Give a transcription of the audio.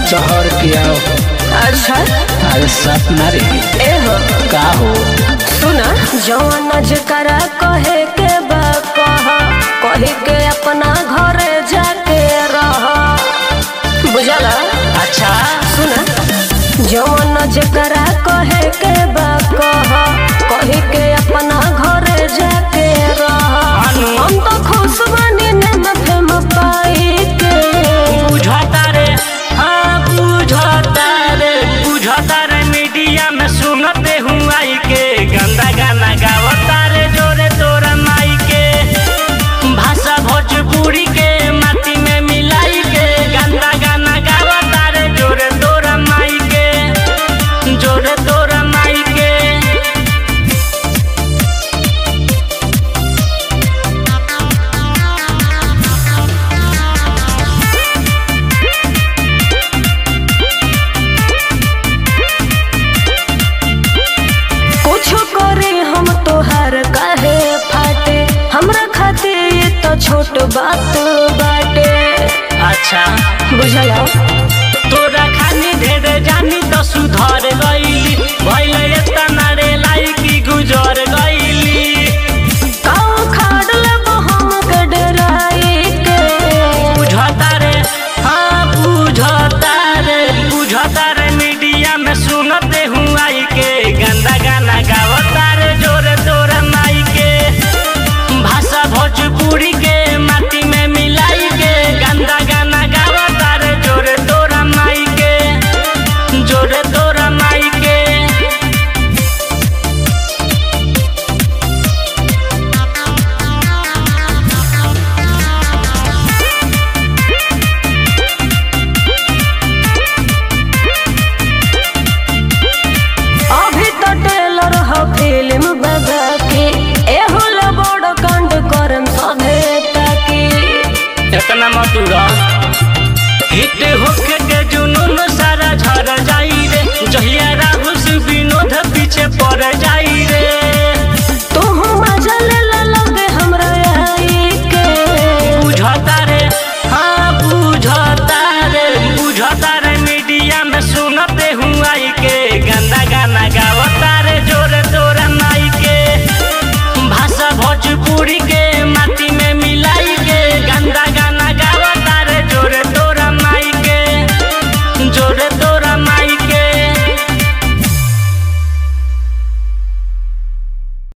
चहर के आओ अच्छा अरे सपना रे ए हो का हो सुना जवन जकरा कहे के बा कह कहे के अपना घरे जाके रह बुझला अच्छा सुना जवन जकरा कहे के बा कह कहे के अपना घरे जाके रह अनु। हम तो खुश बनी नम फेम पाई के बुझता रे हाँ बुझता रे बुझता रे मीडिया में सुनते हूँ आई के गंदा गाना गावता रे जोरे तोरा माई के भाषा भोजपुरी के माटी में मिलाई के गंदा गाना गावता रे जोरे तोरा माई के जोरे तोरा माई के कुछ करे हम तोहार काहे फाटे हमरा खातिर ये तो छोट बात बाटे अच्छा बुझला तोरा खानी ढेर जानी तो सुधर गईली भइले एतना रे लाइकी गुजर गईली काऊ खाड़ लेबो हम के डराई के बुझता रे हाँ बुझता रे बुझता रे मीडिया में सुनते हूँ आई के गंदा गाना गावता रे जोरे तोरा माई के भाषा भोजपुरी के माटी में मिलाई के गंदा गाना गावता रे जोरे तोरा माई के जोरे तोरा माई के अभी तो टेलर ह फिल्म बगा के एहो ले बड़ कांड करम सभे ताकी इतना मधुरा हिट होके के जुनून सारा झर जाई रे जहिया राहुल से विनोद पीछे पड़ जाई रे तू मजा ले ला लगे हमरा आई के बुझता रे हाँ बुझता रे बुझता रे मीडिया में सुनते हूँ आई के गंदा गाना गावता रे जोरे तोरा माई के भाषा भोजपुरी के माटी में मिलाई के गंदा गाना गावता रे जोरे तोरा माई के जोरे